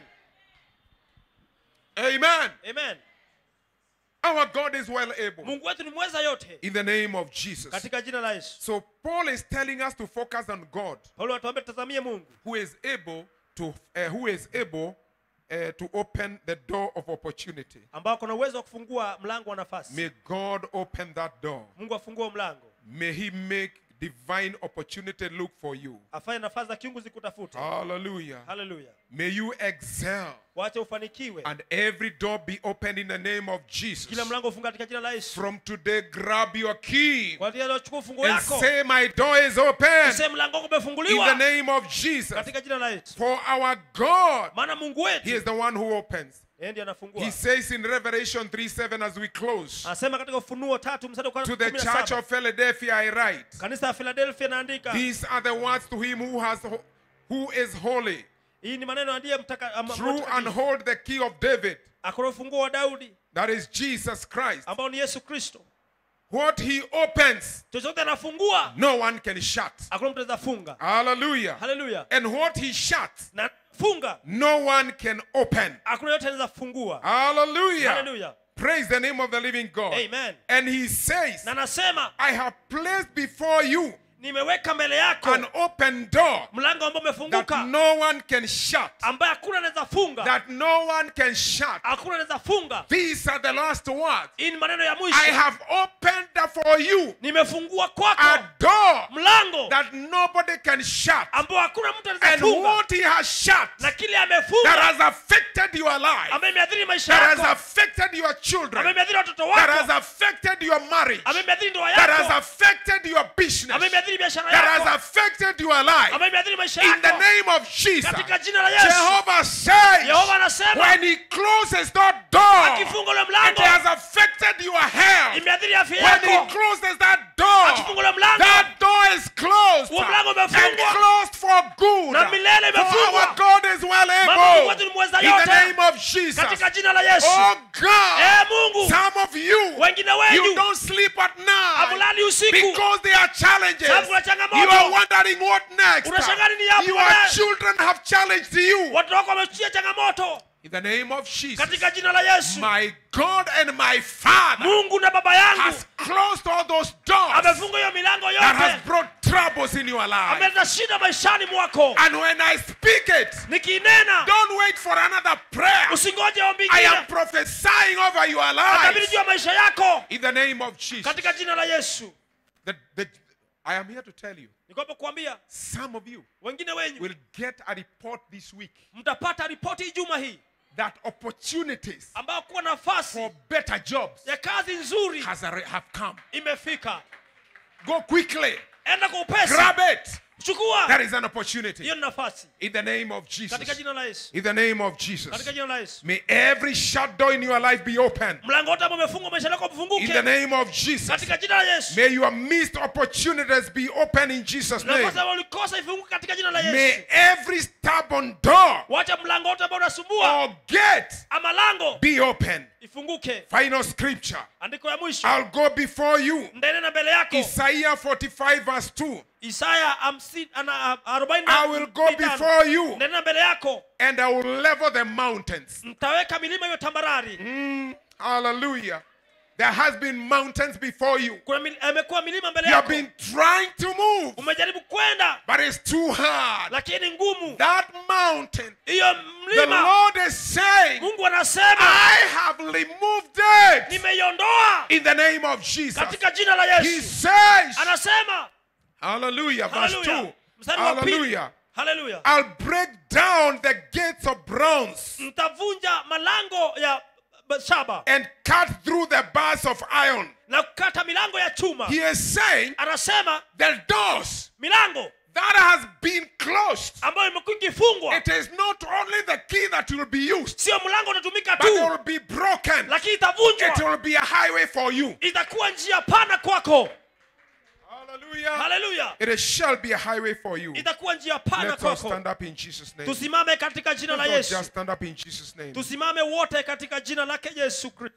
Amen. Amen. Our God is well able. mungu wetu ni mweza yote In the name of Jesus. katika jina la yesu So Paul is telling us to focus on God, paulo atuambia tutazamie mungu who is able to uh, who is able uh, to open the door of opportunity. ambao kuna uwezo wa kufungua mlango wa nafasi May God open that door. mungu afungue mlango May He make divine opportunity look for you. afanye nafasi za kiungu zikutafute Hallelujah. haleluya May you excel wache ufanikiwe and every door be opened in the name of kila Jesus. mlango ufunga katika jina la yesu From today, grab your key kwa hiyo chukua funguo and yako say, My door is open useme mlango wako in the umefunguliwa name of Jesus. katika jina la yesu For our God, maana mungu He wetu is the one who opens. yeye ndiye anafungua He says in Revelation 3 7 as we close, anasema katika ufunuo tatu mstari wa To the kumi na church saba of Philadelphia, I write, kanisa ya philadelphia inaandika These are the words to him who has who is holy. hii ni maneno ya ndiye mtaka- ama- True and mtakatifu. hold the key of David. akona ufunguo wa daudi That is Jesus Christ. ambao ni yesu kristo What he opens, chochote anafungua no one can shut. hakuna mtu anaweza funga Hallelujah. haleluya And what he shuts, na funga no one can open. hakuna yote anaweza fungua Hallelujah. haleluya Praise the name of the living God. amen And he says, na nasema I have placed before you nimeweka mbele yako an open door mlango ambao that umefunguka no one can shut. ambaye hakuna anaweza funga That no one can shut. hakuna anaweza funga These are the last words. hii ni maneno ya I mwisho have opened for you nimefungua kwako a door mlango that nobody can shut. ambao hakuna mtu anaweza And funga what he has shut na kile that amefunga has affected your life, ambaye imeathiri maisha that has yako affected your ambaye children, imeathiri watoto that has wako affected your marriage, ambaye imeathiri ndoa that has yako affected your business, ambaye imeathiri biashara that has yako affected your life. ambaye imeathiri maisha In the yako name of Jesus, katika jina la yesu Jehovah says, yehova anasema when he closes that door, akifunga ule it mlango has affected your health. imeathiri afya When he yako closes that door, akifunga ule mlango that door is closed Huo mlango and umefungwa. closed for good. Na milele For imefungwa. our God is well Maana Mungu wetu able. ni mweza In the yote. name of Jesus. katika jina la yesu Oh God, ee mungu some of you, wengine you wenyu don't sleep at night hamulali usiku because there are challenges. Sababu kuna changamoto. You are wondering what next. Unashangaa nini hapo Your baadaye? children have challenged you. watoto wako wametia changamoto In the name of Jesus, katika jina la yesu my God and my Father mungu na baba yangu has closed all those doors amefunga hiyo milango that has yote brought troubles in your life. ameleta shida maishani mwako And when I speak it, nikinena don't wait for another prayer. usingoje ombi I am ingine prophesying over your atabiri lives juu ya maisha yako in the name of Jesus. katika jina la yesu The, the, I am here to tell you, nikopo kuambia some of you wengine wenyu will get a report this week mtapata ripoti hii juma hii that opportunities ambayo kuwa nafasi for better jobs ya kazi nzuri has arri- have come. imefika Go quickly, enda kwa upesi grab it. chukua That is an opportunity hiyo ni nafasi in the name of katika Jesus. jina la yesu In the name of Jesus. katika jina la yesu May every shut door in your life be open. mlango wote ambao umefungwa maisha yako In the mfunguke name of Jesus. katika jina la yesu May your missed opportunities be open in Jesus' name. nafasi ambayo ulikosa ifunguke katika jina la May yesu every stubborn door wacha mlango wote ambao unasumbua or gate ama lango be open. ifunguke Final scripture. andiko ya mwisho I'll go before you. ndaenena mbele yako Isaiah 45 verse 2. isaya hamsini- ana- arobaini na I will go mitano. before you ndaenena mbele yako and I will level the mountains. mtaweka milima hiyo tambarari Mm, hallelujah. There has been mountains before you. kuna mil- amekuwa milima mbele You have yako been trying to move, umejaribu kwenda but it's too hard. lakini ngumu That mountain, hiyo the mlima Lord is saying, mungu anasema I have removed it nimeiondoa in the name of Jesus. katika jina la He yesu says, anasema Hallelujah, verse haleluya 2. mstari wa pili Hallelujah. haleluya I'll break down the gates of bronze mtavunja malango ya b- shaba and cut through the bars of iron. na kukata milango ya chuma He is saying, anasema the doors milango that has been closed, ambayo imekuwa ikifungwa it is not only the key that will be used, sio mlango utatumika but it tu will be broken. lakini It itavunjwa will be a highway for you. itakuwa njia pana kwako Hallelujah. haleluya It shall be a highway for you. itakuwa njia pana Let us kwako stand up in Jesus' name. tusimame katika jina la Let us yesu just stand up in Jesus' name. tusimame wote katika jina lake yesu kristo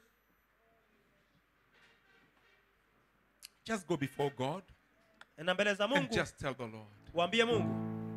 Just go before God na mbele za and mungu just tell the Lord. waambie mungu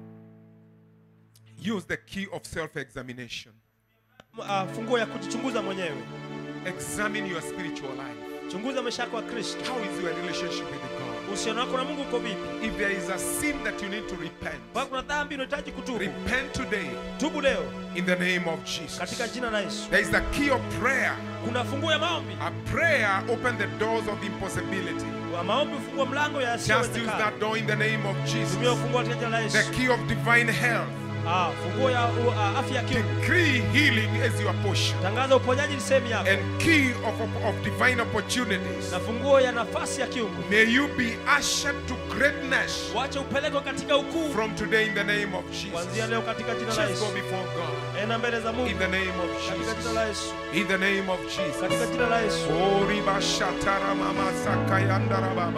Use the key of self examination. uh, funguo ya kujichunguza mwenyewe Examine your spiritual life. chunguza maisha yako ya kristo How is your relationship with God? uhusiano wako na mungu uko vipi If there is a sin that you need to repent, kama kuna dhambi unahitaji kutubu repent today tubu leo in the name of Jesus. katika jina la yesu There is the key of prayer. kuna funguo ya maombi A prayer opens the doors of impossibility. maombi hufungua mlango ya Just use yasiyowezekana that door in the name of tumia Jesus. ufunguo katika jina la The Yesu key of divine health. Ah, funguo ya u- ah, afya ya kiungu Decree healing as your portion. tangaza uponyaji ni sehemu yako And key of, of, of divine opportunities. na funguo ya nafasi ya kiungu May you be ushered to greatness wache upelekwe katika ukuu from today in the name of kuanzia Jesus. leo katika jina la Just go Yesu before God. enda mbele za In Mungu the name of katika jina Jesus. la Yesu In the name of katika Jesus. jina la Yesu Oriba shatara mama sakayandara baba.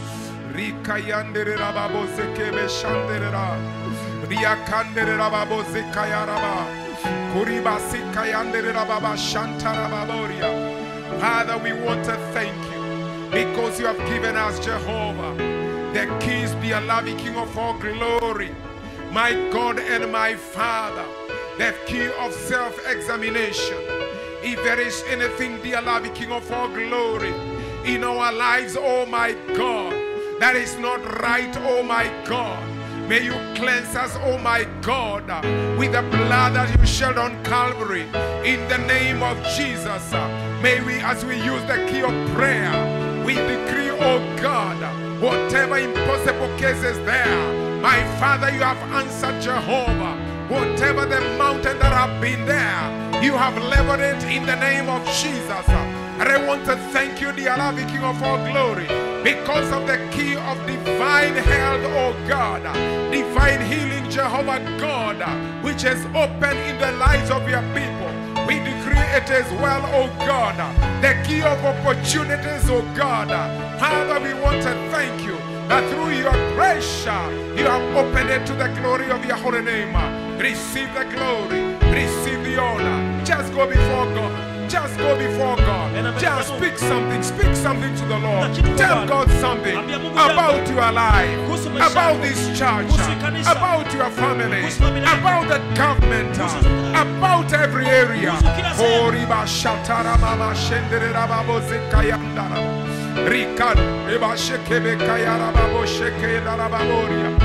Rikayandere rababo zekebe shanderera. Riakandere rababo zekayaraba. Kuriba sikayandere rababa shantara baboria. Father, we want to thank you because you have given us Jehovah. The keys be a loving King of all glory. My God and my Father, the key of self examination. If there is anything, dear loving King of all glory, in our lives, oh my God, that is not right, oh my God, may you cleanse us, oh my God, with the blood that you shed on Calvary. In the name of Jesus, may we, as we use the key of prayer, we decree, oh God, whatever impossible cases there, my Father, you have answered Jehovah. Whatever the mountain that have been there, you have leveled it in the name of Jesus. And I want to thank you, the loving King of all glory, because of the key of divine health, oh God, divine healing, Jehovah God, which is open in the lives of your people. We decree it is well, oh God, the key of opportunities, oh God. Father, we want to thank you that through your grace uh, you have opened it to the glory of your holy name. Receive the glory, receive the honor. Just go before God. Just go before God. Just speak something. Speak something to the Lord. Tell God something about your life, about this church, about your family, about the government, about every area. Oriba shatara mama shendere rababo zikayandara. Rikan eba shekebe kayara babo sheke darababoria.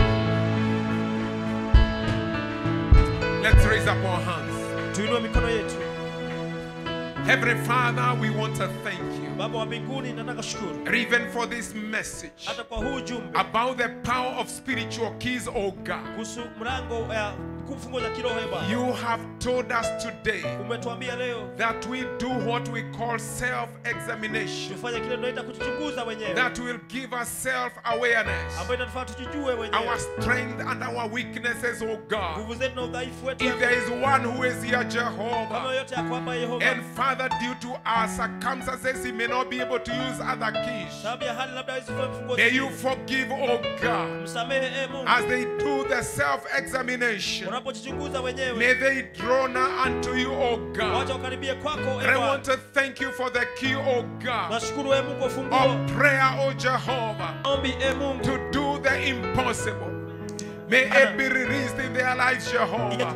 Let's raise up our hands. tuinue mikono yetu Heavenly Father, we want to thank you baba wa mbinguni nataka shukuru even for this message hata kwa huu ujumbe about the power of spiritual keys, oh God. kuhusu mlango ya kufungo za kiroho Baba. You have told us today umetuambia leo that we do what we call self examination, tufanye kile tunaita kujichunguza wenyewe that will give us self awareness, ambayo itatufaa tujijue our wenyewe strength and our weaknesses, oh God. nguvu zetu na udhaifu wetu If there is one who is here, kama Jehovah, yoyote yako hapa Yehova and Father, due to our circumstances, he may not be able to use other keys. sababu ya hali labda hawezi kufanya funguo May you zingine. forgive, oh God, msamehe e Mungu as they do the self examination. unapojichunguza May wenyewe they draw nigh unto you, O God. wacha ukaribie kwako And e I want Bwana to thank you for the key, O God, nashukuru e Mungu kwa funguo of prayer, O Jehovah, ombi e Mungu to do the impossible. May it be released in their lives, Jehovah.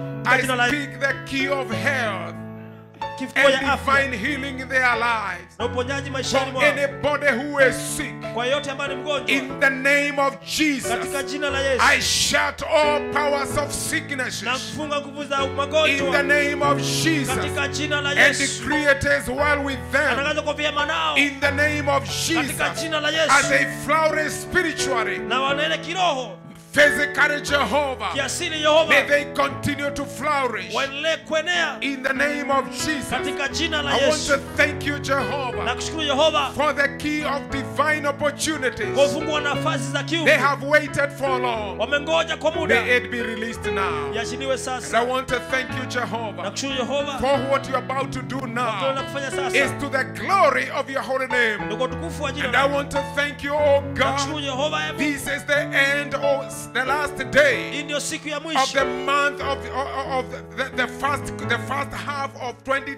I Jina la- speak the key of health kifungo and ya afya divine healing in their lives. na uponyaji For maishani mwao anybody who is sick, kwa yote ambayo ni mgonjwa in the name of katika Jesus, jina la Yesu I shut all powers of sicknesses na kufunga nguvu za in the magonjwa name of Jesus. katika jina la and Yesu decree it is well with them natangaza kwa vyema nao in the name of katika Jesus jina la as Yesu they flourish spiritually, na wanaende kiroho physically, Jehovah. kiasili May Yehova they continue to flourish waendelee kuenea in the name of Jesus. katika jina la I want Yesu to thank you, na Jehovah, kushukuru Yehova for the key of divine kwa opportunities. ufungu wa nafasi za kiungu They have waited for long. wamengoja kwa muda May it be released now. yachiliwe And I sasa want to thank you, na Jehovah, kushukuru Yehova for what you're about to do tunaenda now kufanya is sasa to the glory of your holy name. ndio kwa utukufu wa jina And I lako want to thank you, oh na kushukuru God. Yehova e Mungu This is the end of the last day hii ndio siku ya of mwisho the month of, of, of the, the first the first half of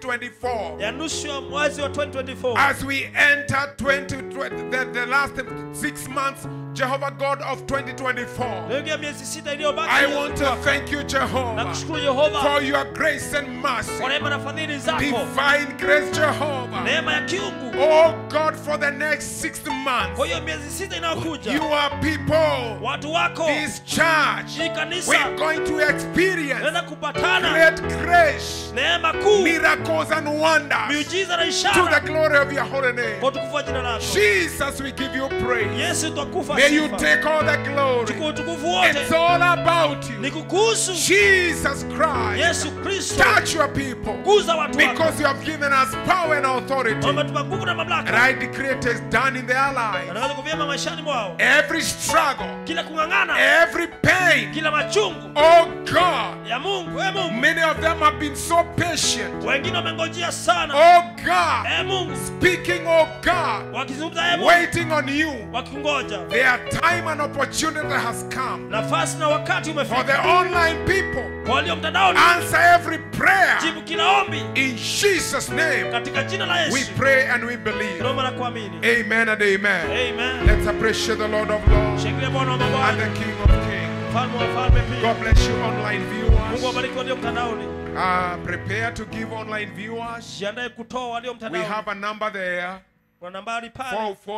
2024. ya nusu ya mwezi wa 2024 As we enter 2020, the, the last six months Jehovah God of 2024. naingia miezi sita iliyobaki I ya want to mwaka. thank you, na Jehovah, kushukuru yehova for your grace and mercy. kwa neema na fadhili zako Divine grace, Jehovah. neema ya kiungu Oh God, for the next six months, kwa hiyo miezi sita inayokuja you are people, watu wako this church, hii kanisa we're going to experience naenda kupatana great grace, neema kuu miracles and wonders miujiza na to the ishara glory of your holy name. kwa utukufu wa jina lako Jesus, we give you praise. yesu twakufa May you sifa take all the glory. chukua utukufu It's wote all about ni you. kukuhusu Jesus Christ, yesu kristo touch your people guza watu wako because you have given us power and authority. wametupa nguvu na And mamlaka I decree it is done in their lives. anaweza kuvyema maishani mwao Every struggle, kila kung'ang'ana every pain. kila machungu Oh God, ya mungu e mungu many of them have been so patient. wengine wamengojea sana Oh God, e mungu speaking, oh God, wakizungumza e mungu waiting on you. wakingoja Their time and opportunity has come. nafasi na wakati For the umefika online people, kwa walio mtandaoni answer every prayer. jibu kila ombi In Jesus' name, katika jina la we yesu pray and we believe. tunaomba na kuamini Amen and amen. amen Let's appreciate the Lord of Lords shangilia bwana wa and mabwana the King of Kings. mfalme wa falme pia God bless you, online mungu viewers. wabariki walio mtandaoni Uh, prepare to give online viewers. jiandae kutoa walio We mtandaoni have a number there kuna nambari pale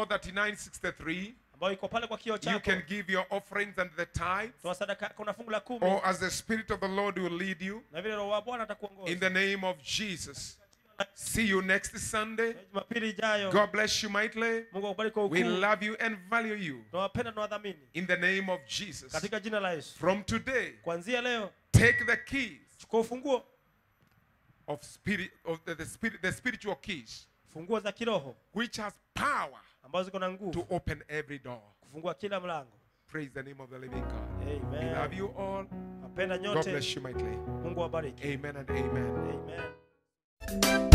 404 ambayo iko pale kwa kio You chako can give your offerings and the tithe, toa sadaka kuna fungu la kumi or as the Spirit of the Lord will lead you. na vile roho wa bwana In atakuongoza the name of Jesus. See you next Sunday. jumapili ijayo God bless you mightily. mungu akubariki kwa We ukuu love you and value you. tunawapenda tunawadhamini In the name of Jesus. katika jina la yesu From today, kuanzia leo take the keys chukua ufunguo of spirit of the, the spirit the spiritual keys funguo za kiroho which has power ambazo ziko na nguvu to open every door. kufungua kila mlango Praise the name of the living God. We amen love you all. napenda God nyote bless you mightily. mungu awabariki Amen and amen. amen